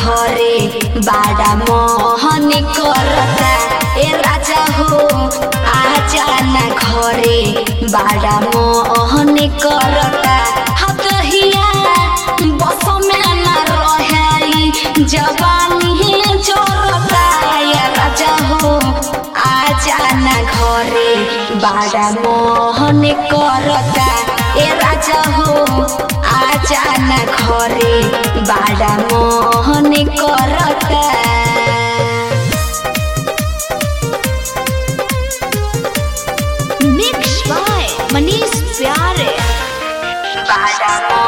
घरे बाड़ा मोहन करता ए राजा हो आजा ना घरे बाड़ा मोहन करता हतहिया बस में ना रहे जवानी जोरता ए राजा हो आजा ना घरे बाड़ा मोहन करता ए राजा हो आजा ना घरे बाड़ा मोहन करता मिक्स बाय मनीष प्यारे बाड़ा